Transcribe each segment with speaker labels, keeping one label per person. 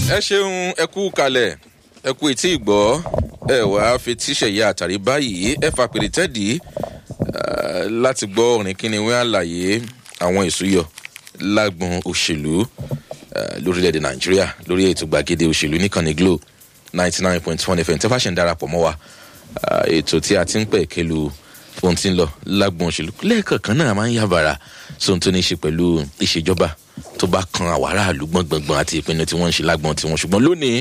Speaker 1: ẹ ṣeun ẹ kú kalẹ̀ ẹ kú etí ìgbọ́ ẹ wá fetí ṣẹ̀yà àtàrí báyìí ẹ fa pèrè tẹ́dì láti gbọ́ orin kíni wí àlàyé àwọn ìsúyọ lágbọn òṣèlú lórílẹ̀‐èdè nàìjíríà lórí ètò gbàgede òṣèlú níkànnì glo ninety nine point one fm tẹ́fà ṣe ń darapọ̀ mọ́ wa ètò tí a ti ń pẹ̀ kẹlu ohun tí ń lọ lágbọn òṣèlú lẹ́ẹ̀kọ̀ọ̀kan náà máa ń yàbàrà sóhun tó ní í ṣe pẹ̀lú ìṣèjọba tó bá kan àwọn aráàlú gbọ̀ngbọ̀ngbọ̀n àti ìpinnu tí wọ́n ń ṣe lágbọn tiwọn ṣùgbọ́n lónìí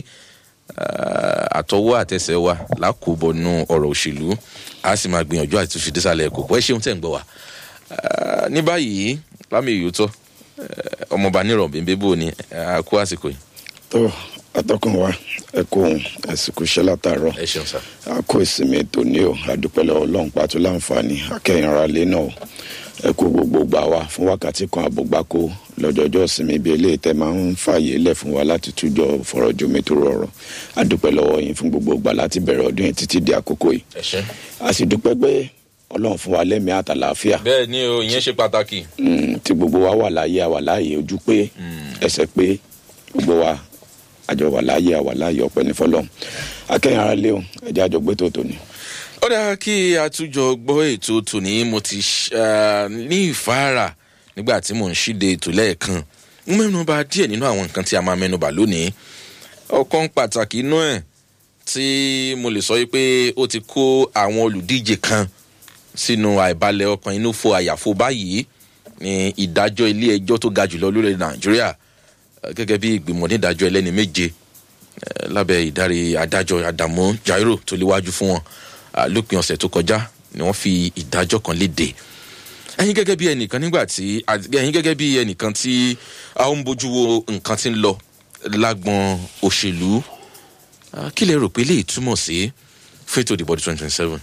Speaker 1: àtọwọ́ àtẹsẹ̀ wa lákòbọnú ọ̀rọ̀ òṣèlú a sì máa gbìyànjú àti túnṣe dísàlẹ̀ ẹ̀kọ́ pẹ́ ṣeun tẹ̀ ń gbọ́ wa. ní báyìí lámì ìyótọ́ ọmọọba nírọ̀ bèbè bò ní àkó àsìkò yìí.
Speaker 2: tó atọ́kùn wa ẹ kó ohun àsìkò iṣẹ́ látàárọ̀
Speaker 1: ẹ ṣeun sá.
Speaker 2: a kó ìsinmi tòní o àdúpẹ́lẹ́ ọlọ́run pàtó láǹfààní akẹ́yìn ara lé náà o ẹ kó gbogbo gbà wá fún wákàtí kan àbògbáko lọ́jọ́jọ́ ìsinmi bíi eléyìí tẹ́ máa ń fààyè lẹ̀ fún wa láti tújọ fọ̀rọ̀ jomi tó rọrọ̀ àdúpẹ́ lọ́wọ́ yín fún gbogbo gbà láti bẹ̀rẹ̀ ọdún yìí títí di àkókò yìí
Speaker 1: ẹ ṣe.
Speaker 2: a sì dúpẹ́ pé ọlọ́run fún wa lẹ́mìí àtàlàáfíà
Speaker 1: bẹ́ẹ̀ ni o ìyẹn ṣe pàtàkì.
Speaker 2: Mm, tí gbogbo wa wà láàyè àwà láàyè ojú pé ẹsẹ̀ pé gbogbo wa àjọ wà láàyè àwà láàyè ọ̀pẹ ní fọlọ́run akẹ́yìn ara lé o ẹ̀jẹ̀ àjọ gbé tó tòní.
Speaker 1: ó dáa kí a tún jọ gbọ́ ètò tòní mo ti ṣ- ní ìfáàrà nígbà tí mò ń ṣíde ètò lẹ́ẹ̀kan ń mẹ́nuba díẹ̀ nínú àwọn nǹkan tí a máa mẹ́nuba lónìí ọ̀kan pàtàkì inú ẹ̀ tí mo lè sọ yìí pé ó ti kó àwọn olùdíje kan sínú àìbalẹ̀ ọkàn inú fo àyàfo báyìí ní ìdájọ́ ilé ẹjọ́ tó ga jùlọ lórílẹ̀ nàìjíríà eh, gẹ́gẹ́ bí ìgbìmọ̀ onídàájọ́ ẹlẹ́ni méje eh, lábẹ́ ìdarí adájọ́ àdàmú jairo tó léwájú fún wọn Ah, lópin ọ̀sẹ̀ tó kọjá ni wọ́n fi ìdájọ́ kan léde ẹyin gẹ́gẹ́ bí ẹnìkan nígbà tí ẹyin gẹ́gẹ́ bí ẹnìkan tí a ń bójú wo nǹkan tí ń lọ lágbọn òṣèlú ah, kí lè rò pé lè túmọ̀ sí fẹ́tò ìdìbò ọdún twenty twenty seven.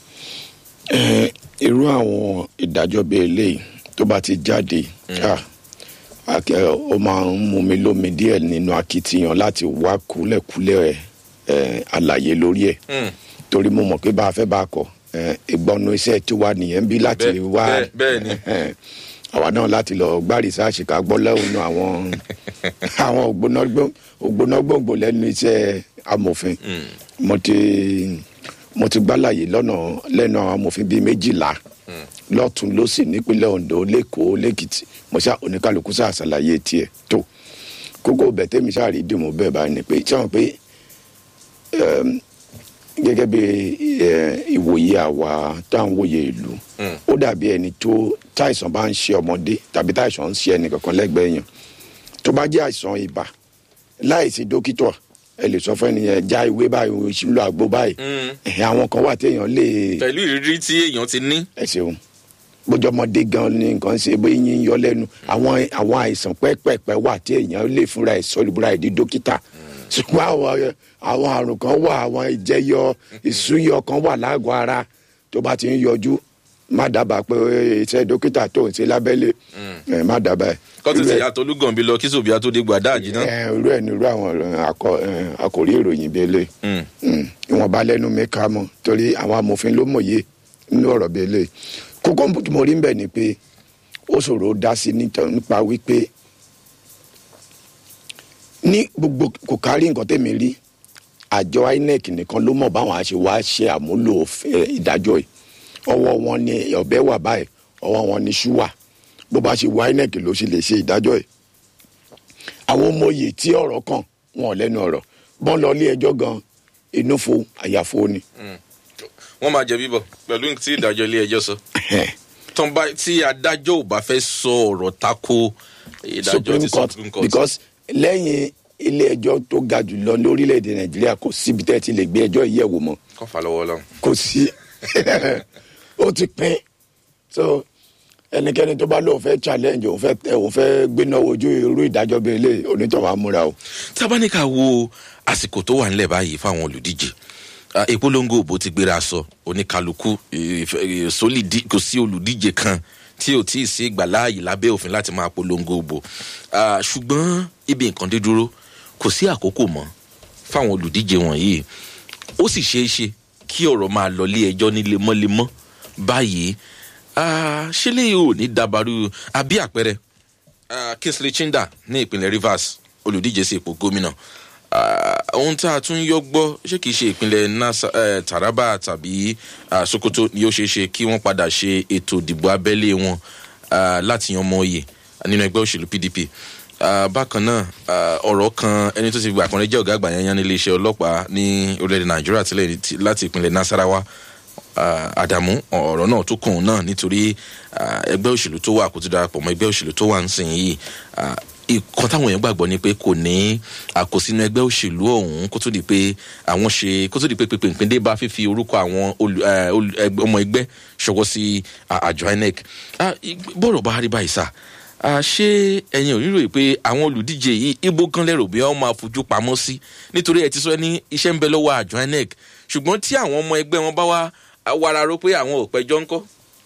Speaker 2: Eh, irú àwọn ìdájọ́ bíi eléyìí tó bá ti jáde ah, akẹ́- ó máa ń mú mi lómi díẹ̀ nínú akitiyan láti wá kúlẹ̀kúlẹ̀ eh, àlàyé lórí ẹ̀ torí mo mọ̀ pé bá a fẹ́ bá a kọ̀ eh, ìgbọ́nu iṣẹ́ tí wà nìyẹn bí láti
Speaker 1: Bẹ́ẹ̀-
Speaker 2: wá
Speaker 1: bẹ́ẹ̀- bẹ́ẹ̀ ni.
Speaker 2: àwa náà láti lọ gbá rìsáàsì ká gbọ́ lẹ́hùn àwọn àwọn ògbónágbó- ògbónágbòǹgbò lẹ́nu iṣẹ́ amòfin mo ti mo ti gbálàyé lọ́nà lẹ́nu àwọn amòfin bíi méjìlá lọ́tún lọ́sì nípínlẹ̀ ondo lẹ́kọ̀ọ́ lẹ́kìtì mo ṣá oníkálukú ṣáà ṣàlàyé tiẹ̀ tó kókó bẹ̀tẹ́mi ṣáà rí dìmọ̀ bẹ́ẹ̀ bá ní pé ṣáà pé ẹm, gẹ́gẹ́ bí ẹ, ìwòye àwa tá à ń wòye ìlú ó dàbí ẹni tó táìsàn bá ń ṣe ọmọdé tàbí táìsàn ń ṣe ẹnì kankan lẹ́gbẹ̀ẹ́ yẹn tó bá jẹ́ àìsàn ibà láìsí dókítà ẹ lè sọ fún ẹnìyẹn já ìwé báyìí o sì lo àgbo báyìí ẹ̀hìn àwọn kan wà téèyàn lè
Speaker 1: pẹ̀lú ìrírí tí èèyàn ti ní.
Speaker 2: ẹ ṣeun bójú ọmọdé gan ni nǹkan ṣe bóyá yín yọ lẹ́nu àwọn àwọn àìsàn pẹ́ẹ́pẹ́ẹ́pẹ́ wà tí èèyàn lè fúnra ẹ̀ sọ ìbúra ẹ̀ di dókítà ṣùgbọ́n àwọn àwọn àrùn kan wà àwọn ìjẹyọ ìsúyọ kan wà lágọ̀ọ́ ara tó bá ti ń yọjú má dábàá pé iṣẹ́ dókítà tó ń ṣe lábẹ́lé ẹ̀ má dábàá ẹ̀.
Speaker 1: kọ́tù
Speaker 2: Irú
Speaker 1: tí
Speaker 2: ẹ̀-
Speaker 1: ìyá tolúgànbí lọ kí sòbíà tó dé gbàdá àjìná.
Speaker 2: ẹ̀, irú ẹ̀ ní irú àwọn akọ- ẹ̀, àkòrí ìròyìn bíi eléyìí Mm, ìwọ̀nba lẹ́nu mi ká mọ́ torí àwọn amòfin ló mòye nínú ọ̀rọ̀ bíi eléyìí kókó tí mo rí ń bẹ̀ ni pé ó ṣòro dá sí níta- nípa wípé ní gbogbo kò kárí nǹkan tẹ̀mí rí àjọ inec nìkan ló mọ̀ báwọn àṣẹ wá ṣe àmúlò òfin ìdájọ́ yìí ọwọ́ wọn ni ọ̀bẹ wà báyìí ọwọ́ wọn ni ṣú wà bó bá ṣe wá inec ló ṣe lè ṣe ìdájọ́ yìí àwọn ọmọye tí ọ̀rọ̀ kàn wọn ò lẹ́nu ọ̀rọ̀ bọ́n lọ ilé ẹjọ́ gan inú fo àyàfo ni.
Speaker 1: wọ́n máa jẹ bíbọ̀ pẹ̀lú tí ìdájọ́ ilé ẹjọ́ sọ. tán bá tí adájọ́ ò bá fẹ́ sọ ọ̀rọ̀ tako ìdájọ́
Speaker 2: supreme
Speaker 1: ti
Speaker 2: court
Speaker 1: supreme court.
Speaker 2: because lẹ́yìn ilé ẹjọ́ tó ga jù lọ lórílẹ̀‐èdè nàìjíríà kò síbi tẹ́ ẹ ti lè gbé ẹjọ́ yìí yẹ̀wò mọ́
Speaker 1: kọ́ fà lọ́wọ́ lọ́hùn.
Speaker 2: kò sí ó ti pín so ẹnikẹ́ni tó bá lóun fẹ́ challenge òun fẹ́ tẹ òun fẹ́ gbéná ojú irú ìdájọ́ bíi eléyìí onítọ̀wá múra o.
Speaker 1: tábánikà wo àsìkò tó wà nílẹ̀ báyìí fáwọn olùdíje Ah, ìpolongo òbò ti gbéra sọ oníkálukú ìfẹ́- ì- sólìdí- kò sí olùdíje kan tí ò tí ì sí ìgbàláàyè lábẹ́ òfin láti máa polongo òbò Ah, ṣùgbọ́n ibi nǹkan dé dúró kò sí àkókò mọ́ fáwọn olùdíje wọ̀nyí ó sì ṣeé ṣe kí ọ̀rọ̀ máa lọ lé ẹjọ́ ní lemọ́lemọ́ báyìí Ah, ṣé lè ò ní dabaru àbí àpẹẹrẹ Ah, kingsley chinda ní ìpínlẹ̀ rivers olùdíje sí ipò gómìnà Ah, ohun tá a tún yọ gbọ́ ṣé kìí ṣe ìpínlẹ̀ Nasa- eh, taraba tàbí ah, sokoto ni ó ṣeé ṣe kí wọ́n padà ṣe ètò ìdìbò abẹ́lé wọn ah, láti yan ọmọ oyè nínú ẹgbẹ́ òṣèlú pdp Ah, bákan náà ah, ọ̀rọ̀ kan ẹni tó ti gbà kan rẹ̀ jẹ́ ọ̀gá àgbà yanyan nílé iṣẹ́ ọlọ́pàá ní orílẹ̀-èdè nàìjíríà tẹ́lẹ̀ ní ti- láti ìpínlẹ̀ nasarawa ah, àdàmú ọ̀rọ̀ náà tó kàn án náà nítorí ah, ẹgbẹ́ òṣèlú tó wà kó tó darapọ̀ mọ́ ẹgbẹ́ òṣèlú tó wà ń sìn yìí ah, ìkan táwọn èèyàn gbàgbọ́ ni pé kò ní àkósínú ẹgbẹ́ òṣèlú ọ̀hún kó tó di pé àwọn ṣe kó tó di pé pèpèpè dé bá fífi orúkọ àwọn olù- eh, olù- ẹgbẹ́- ọmọ ẹgbẹ́ ṣọwọ́ sí ah, àjọ inec Ah, ig- bọ́rọ̀ bá rí báyìí sá Ah, ṣé ẹ̀yin ò rírò yìí pé àwọn olùdíje yìí ibo gan lẹ́rù bí wọ́n máa fojú pamọ́ sí nítorí ẹ ti sọ ní iṣẹ́ ń bẹ lọ́wọ́ àjọ inec ṣùgbọ́n tí àwọn ọmọ ẹgbẹ́ wọn bá wá wàrà ro pé àwọn ò pẹjọ́ ńkọ́.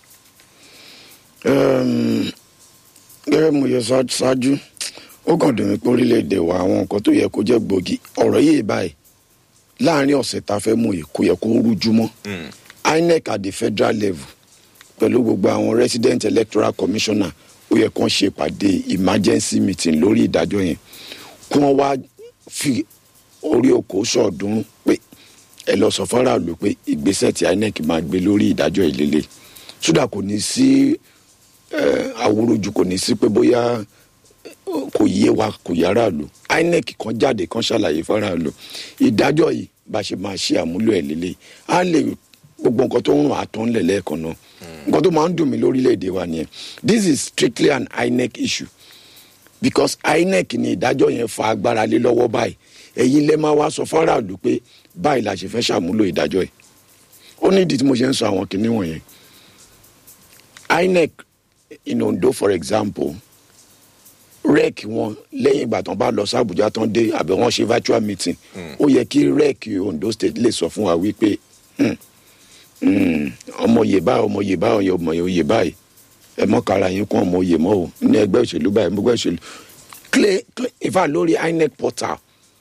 Speaker 2: Um, gẹ́gẹ́ mo yẹ ṣá- ṣáájú ó kàn dùn mí pé orílẹ̀-èdè wa àwọn nǹkan tó yẹ kó jẹ́ gbòógì ọ̀rọ̀ yìí báyìí láàrin ọ̀sẹ̀ tá a fẹ́ mú yìí kò yẹ kó rújú mọ́ inec at the federal level pẹ̀lú gbogbo àwọn resident electoral commissioner ó yẹ kó ṣe ìpàdé emergency meeting lórí ìdájọ́ yẹn kí wọ́n wá fi orí oko sọ̀ọ́dúnrún pé ẹ lọ sọ fọ́nrán pé ìgbésẹ̀ tí inec máa gbé lórí ìdájọ́ ìlélẹ̀ sódà kò ní sí eh, awúrúju kò ní sí pé bóyá eh, kò yé wa kò yára lò inec kan jáde kan ṣàlàyé fara lò ìdájọ́ yìí bá ṣe máa ṣe àmúlò ẹ̀ lélẹ̀ á lè gbogbo nǹkan tó ń rùn àtọ́ ńlẹ̀ lẹ́ẹ̀kan náà nǹkan tó máa ń dùn mí lórílẹ̀‐èdè wa nìyẹn this is strictly an inec issue because inec ni ìdájọ́ yẹn fa agbára lé lọ́wọ́ báyìí ẹ̀yin lẹ́ máa wá sọ fáráàlú pé báyìí la ṣe fẹ́ ṣàmúlò ìdájọ́ yìí ó ní ìdí tí mo ṣe ń sọ àwọn kinní wọ̀nyẹn inec in ondo for example rec wọn lẹ́yìn ìgbà tán bá lọ sí abuja tán dé àbẹ̀ wọ́n ṣe virtual meeting ó yẹ kí rec ondo state lè sọ fún wa wípé hmm, hmm, ọmọ yè báyìí ọmọ yè báyìí ọmọ yè báyìí ẹ mọ kára yín kún ọmọ yè mọ o ní ẹgbẹ́ òṣèlú báyìí ẹgbẹ́ òṣèlú clay clay ifá lórí inec portal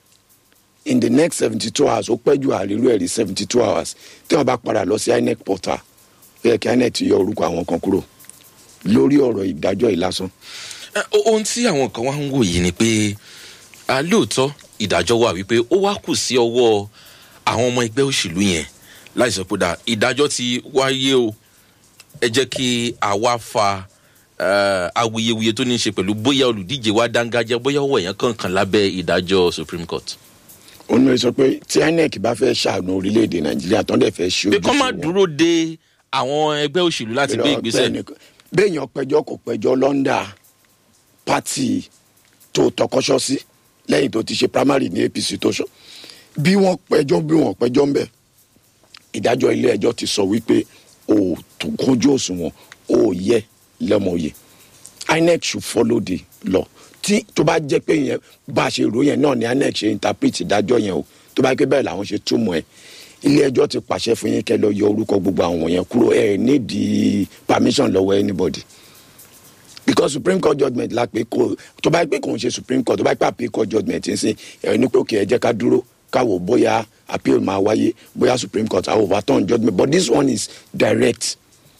Speaker 2: in the next seventy two hours ó pẹ́ ju àrírú ẹ̀rí seventy two hours tí wọ́n bá padà lọ sí inec portal ó yẹ kí inec ti yọ orúkọ àwọn kan kúrò lórí ọ̀rọ̀ ìdájọ́ yìí lásán.
Speaker 1: Eh, o- ohun tí àwọn kan wá ń wò yìí ni pé ah, lóòótọ́ ìdájọ́ wà wípé ó wá kù sí ọwọ́ àwọn ọmọ ẹgbẹ́ òṣèlú yẹn láì sọ pé dà ìdájọ́ ti wáyé o ẹ jẹ́ kí àwa fa eh, awuyewuye tó ní í ṣe pẹ̀lú bóyá olùdíje wa dángájá bóyá ọwọ́ èèyàn kankan lábẹ́ ìdájọ́ supreme court.
Speaker 2: òun ló sọ pé tí inec bá fẹ́ ṣàánú orílẹ̀-èdè nàìjíríà tán dẹ̀ fẹ́ ṣe
Speaker 1: pé kọ́ má
Speaker 2: wọn.
Speaker 1: dúró de àwọn ẹgbẹ́ òṣèlú láti gbé ìgbésẹ̀.
Speaker 2: béèyàn pẹjọ́ kò pẹjọ́ lọ́ndà pátì tó tọkọṣọ́ sí lẹ́yìn tó ti ṣe primary ní apc tó ṣọ bí wọ́n pẹjọ́ bí wọ́n pẹjọ́ ń bẹ̀ ìdájọ́ ilé ẹjọ́ ti sọ wípé o tó kójú òṣùwọ̀n o yẹ lẹ́mọ̀ọ́yẹ inec should follow the law tí tó bá jẹ́ pé yẹn bá a ṣe rò yẹn náà ni inec ṣe interpret ìdájọ́ yẹn o tó bá jẹ́ pé bẹ́ẹ̀ làwọn ṣe túmọ̀ ẹ̀ ilé ẹjọ́ ti pàṣẹ fún yín kẹ́ lọ yọ orúkọ gbogbo àwọn yẹn kúrò ẹ̀ nídìí permission lọ́wọ́ anybody because supreme court judgement la pé kò tó bá yẹ pé kò ń ṣe supreme court tó bá yẹ pé appeal court judgement ń sìn ẹ̀ ní pé òkè ẹ jẹ́ ká dúró káwò bóyá appeal máa wáyé bóyá supreme court á overturn judgement but this one is direct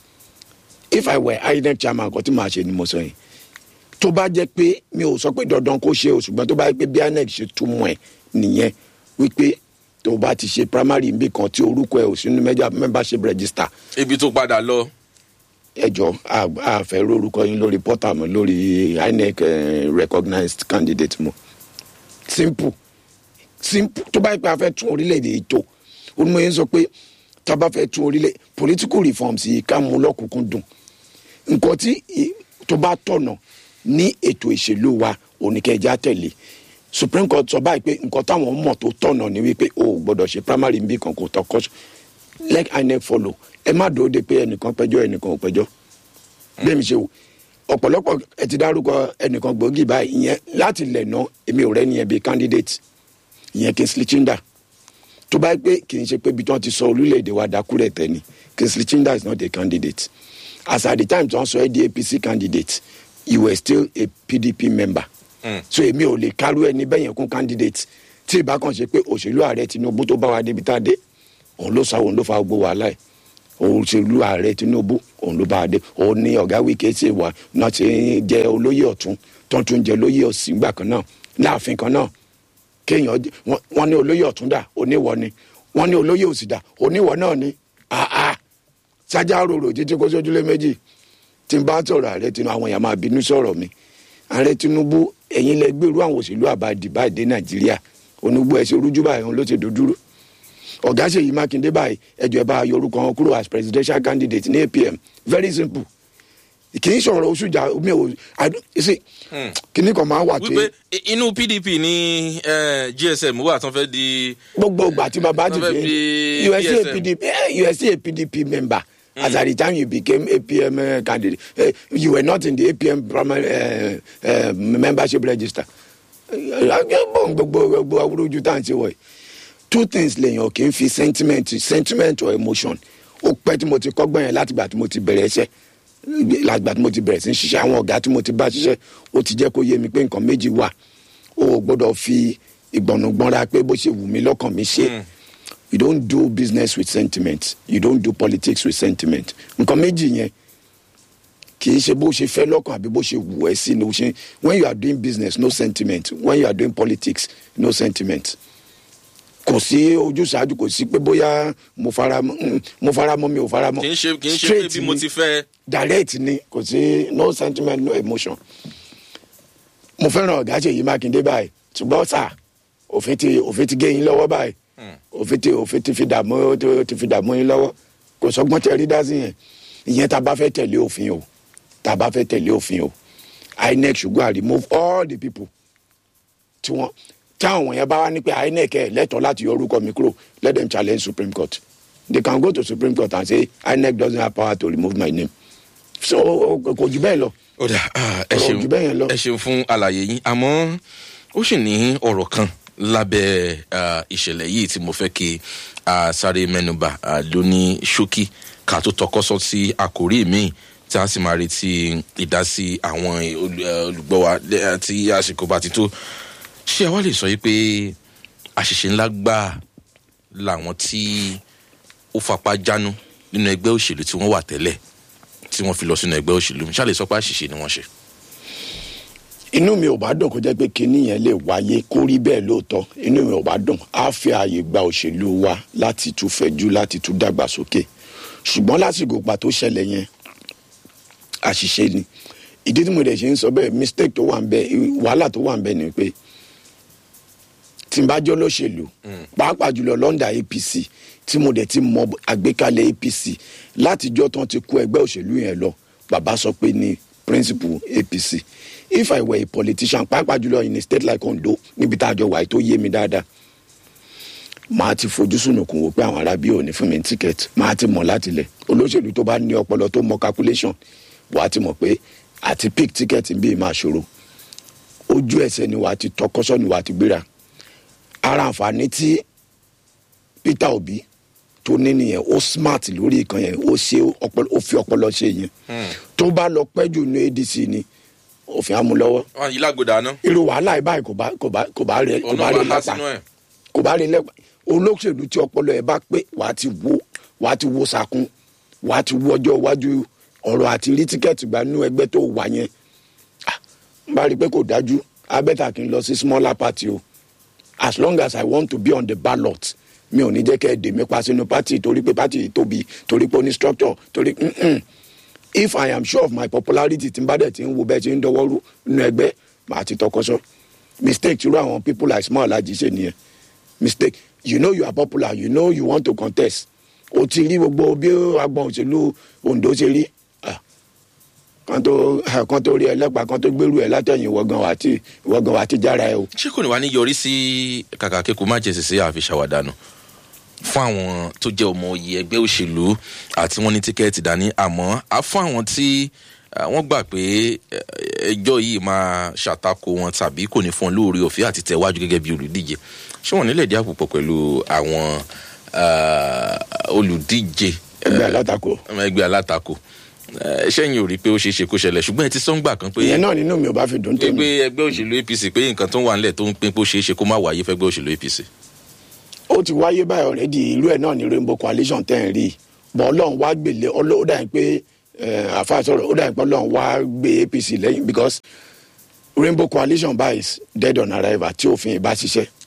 Speaker 2: if i were inec chairman kan tí màá ṣe ni mo sọ yẹn tó bá jẹ́ pé mi ò sọ pé dandan kó ṣe o ṣùgbọ́n tó bá jẹ́ pé bí inec ṣe túmọ̀ ẹ̀ nìyẹn wípé tó bá ti ṣe primary nbí kan tí orúkọ ẹ ò sínú mẹ́jà membership register
Speaker 1: ibi tó padà lọ.
Speaker 2: ẹjọ àfẹ lórúkọ yín lórí portal mọ lórí inec eh, recognized candidate mọ simple simple tó bá yẹ pé a fẹ́ tún orílẹ̀-èdè yìí tó onímọ̀ yẹn sọ pé tá a bá fẹ́ tún orílẹ̀ political reforms yìí ká mú lọ́kùnkún dùn nǹkan tí i- tó bá tọ̀nà ní ètò ìṣèlú wa oníkẹ́jà tẹ̀lé supreme court sọ báyìí pé nǹkan táwọn mọ̀ tó tọ̀nà ni wípé o ò gbọ́dọ̀ ṣe primary nbí kan kò tọkọ let inec follow ẹ má dòó de pé ẹnìkan pẹjọ́ ẹnìkan ò pẹjọ́ bẹ́ẹ̀ mi ṣe wò ọ̀pọ̀lọpọ̀ ẹ ti dárúkọ ẹnìkan gbòógì báyìí ìyẹn láti lẹ̀ ná èmi ò rẹ́ni yẹn bíi candidate ìyẹn kingsley chinda tó bá yẹ pé kì í ṣe pé ibi tí wọ́n ti sọ orílẹ̀-èdè wa dákúrẹ̀ tẹ́ ni kingsley chinda is not a candidate as at the time tí wọ́n sọ ẹ́ di apc candidate you were still a pdp member
Speaker 1: Mm.
Speaker 2: so èmi ò lè kárú ẹni bẹ́yẹn kún candidate tí ìbá kan ṣe pé òṣèlú ààrẹ tinubu tó bá wa débi tá a dé òun ló sa òun ló fa gbogbo wàhálà ẹ̀ òṣèlú ààrẹ tinubu òun ló bá a dé òun ní ọ̀gá wíkẹ́ ṣe wà náà ti jẹ́ olóyè ọ̀tún tó tún jẹ́ olóyè òsì gbà kan náà láàfin kan náà kéèyàn jẹ- wọ́n- wọ́n ní olóyè ọ̀túndà oníwọ̀ ni wọ́n ní olóyè òsìdà oníwọ̀ náà ni àá sájà rorò títí kó sójúlé méjì tí n bá sọ̀rọ̀ ààrẹ tinubu àwọn èèyàn máa bínú sọ̀rọ̀ mi ààrẹ tinubu ẹ̀yin lẹ gbèrú àwọn òṣèlú àbádì báyìí dé nàìjíríà onúgbó ẹ̀ ṣe rújú báyìí òun ló ti dòdúró ọ̀gá ṣèyí mákindé báyìí ẹjọ́ ẹ bá yorùkọ wọn kúrò as presidential candidate ní apm very simple kì í sọ̀rọ̀ oṣù jà mi ò I don't- you see, kíní kan máa wà tí
Speaker 1: wípé i- inú pdp ní eh, gsm wà tán fẹ́ di
Speaker 2: gbogbo ìgbà tí bàbá ti
Speaker 1: Wọ́n fẹ́
Speaker 2: dé
Speaker 1: fi
Speaker 2: you were still a
Speaker 1: PSM.
Speaker 2: pdp eh, you were still a pdp member as at the time you became apm uh, candidate eh, you were not in the apm primary uh, uh, membership register gbogbo gbogbo awúrúju tá à ń ṣe wọ̀nyí two things lèèyàn kì í fi sentiment sentiment or emotion ó pẹ́ tí mo ti kọ́gbọ́n yẹn látìgbà tí mo ti bẹ̀rẹ̀ iṣẹ́ látìgbà tí mo ti bẹ̀rẹ̀ sí í ṣiṣẹ́ àwọn ọ̀gá tí mo ti bá ṣiṣẹ́ ó ti jẹ́ kó yé mi pé nǹkan méjì wà o ò gbọ́dọ̀ fi ìgbọ̀nùgbọ̀nra pé bó ṣe wù mí lọ́kàn mi ṣe you don't do business with sentiment you don't do politics with sentiment nǹkan méjì yẹn kì í ṣe bó ṣe fẹ́ lọ́kàn àbí bó ṣe wù ẹ́ sí ni o ṣe when you are doing business no sentiment when you are doing politics no sentiment kò sí ojúṣàájú kò sí pé bóyá mo fara mọ́ mm, mo fara mọ́ mi ò fara mọ́
Speaker 1: kì í ṣe kì í ṣe pé
Speaker 2: Straight
Speaker 1: bí mo
Speaker 2: ni
Speaker 1: ti fẹ́
Speaker 2: direct ni kò sí no sentiment no emotion mo fẹ́ràn ọ̀gá ṣèyí mákindé báyìí ṣùgbọ́n sà òfin ti òfin ti gé yín lọ́wọ́ báyìí òfin ti òfin ti fi dààmú ti- ti fi dààmú yín lọ́wọ́ kò sọgbọ́n tẹ rí dá sí yẹn ìyẹn tá a bá fẹ́ tẹ̀lé òfin o tá a bá fẹ́ tẹ̀lé òfin o inec ṣùgbọ́n remove all the people tí wọ́n táwọn yẹn bá wá ní pé inec ẹ̀ lẹ́tọ̀ọ́ láti yọ orúkọ mi kúrò let them challenge supreme court they can go to supreme court and say inec doesn't have power to remove my name so o- o- kò jù bẹ́ẹ̀ lọ
Speaker 1: ó dà ah, ẹ
Speaker 2: Ọ̀rọ̀
Speaker 1: ṣeun
Speaker 2: jù bẹ́ẹ̀ yẹn lọ.
Speaker 1: ẹ ṣeun fún àlàyé yín àmọ́ ó sì ní ọ̀rọ̀ kan lábẹ́ ah, ìṣẹ̀lẹ̀ yìí tí mo fẹ́ kí a sáré mẹ́nuba ah, lóní ṣókí ká tó tọkọ́sọ́ sí àkórí míì tí a sì máa retí ìdásí àwọn olù- eh, olùgbọ́ wa lẹ́- tí àsìkò bá ti tó ṣé àwa lè sọ yìí pé àṣìṣe ńlá gbáà làwọn tí ó fapá jánu nínú ẹgbẹ́ òṣèlú tí wọ́n wà tẹ́lẹ̀ tí wọ́n fi lọ sínú ẹgbẹ́ òṣèlú ṣáà lè sọ pé àṣìṣe ni wọ́n ṣe.
Speaker 2: inú mi ò bá dùn kó jẹ́ pé kinní yẹn lè wáyé kó rí bẹ́ẹ̀ lóòótọ́ inú mi ò bá dùn á fi ààyè gba òṣèlú wa láti tún fẹ̀jú láti tún dàgbàsókè ṣùgbọ́n lásìkò pa tó ṣẹlẹ̀ yẹn àṣìṣe ni ìdí tí mo dẹ̀ ṣe ń sọ bẹ́ẹ̀ mistake tó wà ń bẹ wàhálà tó wà ń bẹ ni pé tí n bá jọ́ lóṣèlú pàápàá jùlọ lọ́ndà apc tí mo dẹ̀ ti mọ àgbékalẹ̀ apc látijọ́ tán ti kó ẹgbẹ́ òṣèlú yẹn lọ bàbá sọ pé ní principle apc if i were a politician pàápàá jùlọ in a state like ondo níbi tá a jọ wà yìí tó yé mi dáadáa máa ti fojú sunùkùn wò pé àwọn arábí ò ní fún mi ní ticket máa ti mọ̀ láti lẹ̀ olóṣèlú tó bá ní ọpọlọ tó mọ calculation wàá ti mọ̀ pé àti pick ticket ń bí máa ṣòro ojú ẹsẹ̀ ni wàá ti tọkọ́sọ́ ni wàá ti gbéra ara àǹfààní tí peter obi tó ní nìyẹn ó smart lórí ìkan yẹn ó ṣe ọpọlọ ó fi ọpọlọ ṣe yẹn tó bá lọ pẹ́ jù ní adc ni òfin amúlọ́wọ́
Speaker 1: wọn yìí lágbódà ná
Speaker 2: irú wàhálà ẹ̀ báyìí kò bá kò bá kò bá rẹ kò
Speaker 1: ọ̀nà
Speaker 2: bá rẹ
Speaker 1: wà á
Speaker 2: lẹ́pa
Speaker 1: sínú ẹ̀.
Speaker 2: kò bá rí lẹ́pà olóṣèlú tí ọpọlọ ẹ bá pé wàá ti wo wàá ti wo sakun wàá ti wo ọjọ́ iwájú ọ̀rọ̀ àti rí tíkẹ́ẹ̀tì gbà nínú ẹgbẹ́ tó wà yẹn Ah, n bá rí i pé kò dájú abẹ́ta kì í lọ sí smaller party o as long as i want to be on the ballot mi ò ní jẹ́ kẹ́ ẹ dè mí pa sínú party torí pé party yìí tóbi torí pé ó ní structure torí mm-mm. if i am sure of my popularity tí n bá dẹ̀ ti ń wo bẹ́ẹ̀ ti ń dọwọ́rú nínú ẹgbẹ́ màá ti tọkọsọ mistake tí irú àwọn people like small alhaji ṣe nìyẹn mistake you know you are popular you know you want to contest o ti rí gbogbo bí agbọn òṣèlú ondo ṣe rí Ah, kan tó ah, kan tó rí ẹlẹ́pàá kan tó gbèrú ẹ látẹ̀yìn ìwọ̀gàn wà tí ìwọ̀gàn wà tí jára ẹ o.
Speaker 1: ṣé kò ní wá ní yọrí sí kàkà kíkú má jẹ sèse àfi ṣàwádànù fún àwọn tó jẹ́ ọmọ oyè ẹgbẹ́ òṣèlú àti wọ́n ní tíkẹ́ẹ̀tì dání àmọ́ á fún àwọn tí ah, wọ́n gbà pé eh, ẹjọ́ yìí máa ṣàtakò wọn tàbí kò ní fún wọn lóore ọ̀fẹ́ àti tẹ̀wájú gẹ́gẹ́ bí olùdíje ṣé wọ́n nílẹ̀ díà púpọ̀ pẹ̀lú àwọn ah, olùdíje
Speaker 2: ẹgbẹ́ alátakò
Speaker 1: ọmọ ẹgbẹ́ alátakò Eh, ṣẹ́yìn ò rí pé ó ṣeé ṣe kó ṣẹlẹ̀ ṣùgbọ́n ẹ ti sọ́ngbà kan pé
Speaker 2: ìyẹn náà nínú mi ò bá fi dùn
Speaker 1: pé
Speaker 2: tèmi.
Speaker 1: ẹgbẹ́ òṣèlú apc pé nǹkan tó wà nílẹ̀ tó ń pín pé ó ṣeé ṣe kó má wáyé fẹ́gbẹ́ òṣèlú apc.
Speaker 2: ó ti wáyé báyìí ọ̀rẹ́dì irú ẹ̀ náà ní rainbow coalition tẹ̀ ń rí i bọ́ ọlọ́run wá gbèlè ọlọ́- ó dà yín pé àfa sọ̀rọ̀ ó dà yín pé ọlọ́run wá gbé apc lẹ́yìn because rainbow coalition báyìí is dead on arrival tí òfin ìbá ṣiṣẹ́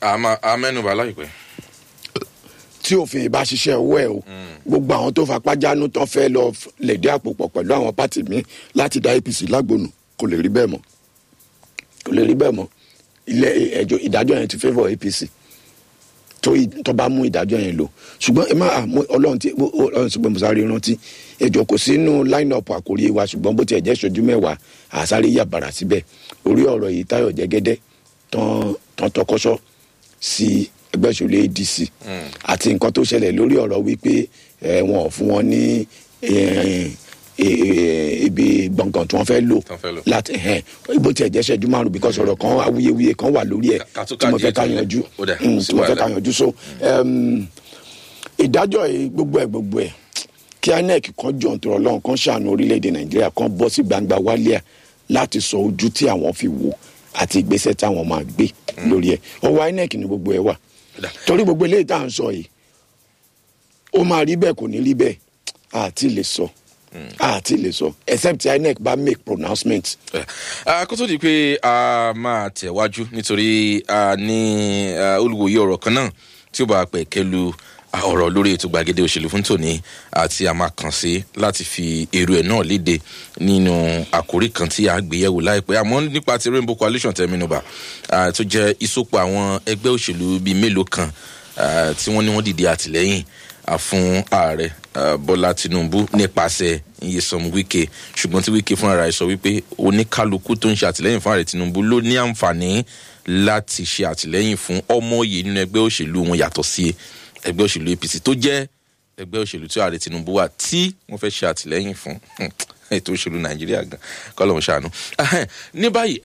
Speaker 1: àmà amẹ́nubà láìpẹ́.
Speaker 2: tí òfin ìbá ṣiṣẹ́ owó ẹ̀ o gbogbo àwọn tó fapá jánu tán fẹ́ lọ lẹ̀dí àpò pọ̀ pẹ̀lú àwọn pátì mi láti dá apc lágbónú kò lè rí bẹ́ẹ̀ mọ́ kò lè rí bẹ́ẹ̀ mọ́ ilé ẹjọ́ ìdájọ́ yẹn ti favour apc tó ì- tó bá mú ìdájọ́ yẹn lò ṣùgbọ́n ẹ má àmú ọlọ́run tí ọlọ́run sọ pé mo sáré rántí ẹjọ́ kò sínú line up àkórí wa ṣùgbọ́n bó tiẹ̀ jẹ́ ṣojú mẹ́wàá àsáré yàbàrà síbẹ̀ orí ọ̀rọ̀ yìí táyọ̀ jẹ́gẹ́dẹ́ tán tán tọkọ́ṣọ́ sí ẹgbẹ́ ìṣòlẹ̀ adc àti nǹkan tó ṣẹlẹ̀ lórí ọ̀rọ̀ wípé ẹ, wọn ò fún wọn ní ẹ, ẹ, ẹ, ibi gbọ̀ngàn tí wọ́n fẹ́ lò
Speaker 1: Tán fẹ́ lò.
Speaker 2: láti ẹ̀ bó tiẹ̀ jẹ́ ṣẹ́jú márùn-ún because ọ̀rọ̀ kan awuyewuye kan wà lórí ẹ̀
Speaker 1: Ká- ká tó
Speaker 2: tí mo fẹ́
Speaker 1: káàdì
Speaker 2: ká
Speaker 1: ètò
Speaker 2: yanjú
Speaker 1: ó dà,
Speaker 2: Mm,
Speaker 1: kò sí
Speaker 2: tí mo fẹ́
Speaker 1: wàhálà.
Speaker 2: ká yanjú so um, ìdájọ́ yìí gbogbo ẹ̀ gbogbo ẹ̀ kí inec kan jọ̀ nítorí ọlọ́run kan ṣàánú orílẹ̀-èdè nàìjíríà kan bọ́ sí gbangba wálíà láti sọ ojú tí àwọn fi wò àti ìgbésẹ̀ táwọn máa gbé lórí ẹ̀ ọwọ́ inec ni gbogbo ẹ̀ wà
Speaker 1: Dà.
Speaker 2: torí gbogbo eléyìí tá à ń sọ yìí ó máa rí bẹ́ẹ̀ kò ní rí bẹ́ẹ̀ àti lè sọ àti lè sọ except inec bá make pronouncement
Speaker 1: Ah, kó tó di pé a máa tẹ̀wájú nítorí a ní ah, olùwòye ọ̀rọ̀ kan náà tí ó bá pẹ̀ kẹlu ah, ọ̀rọ̀ lórí ètò gbàgede òṣèlú fún tòní àti a máa kàn sí láti fi èrò ẹ̀ náà léde nínú àkórí kan tí a gbé yẹ̀wò láìpẹ́ àmọ́ nípa ti rainbow coalition tẹ́mínúbà ah, tó jẹ́ ìsopọ̀ àwọn ẹgbẹ́ òṣèlú bíi mélòó kan ah, tí wọ́n ní wọ́n dìde àtìlẹ́yìn ah, fún ààrẹ ah, bọ́lá tinubu nípasẹ̀ iyesom wike ṣùgbọ́n tí wike fúnra rẹ̀ sọ wípé oníkálukú tó ń ṣe àtìlẹ́yìn fún ààrẹ tinubu ló ní àǹfààní láti ṣe àtìlẹ́yìn fún ọmọ òye nínú ẹgbẹ́ òṣèlú wọn yàtọ̀ sí ẹgbẹ́ òṣèlú apc tó jẹ́ ẹgbẹ́ òṣèlú tí ààrẹ tinubu wà tí wọ́n fẹ́ ṣe àtìlẹ́yìn fún ètò òṣèlú nàìjíríà gan kọ́lọ́hún ṣàánú. Ahẹ́n, ní báyìí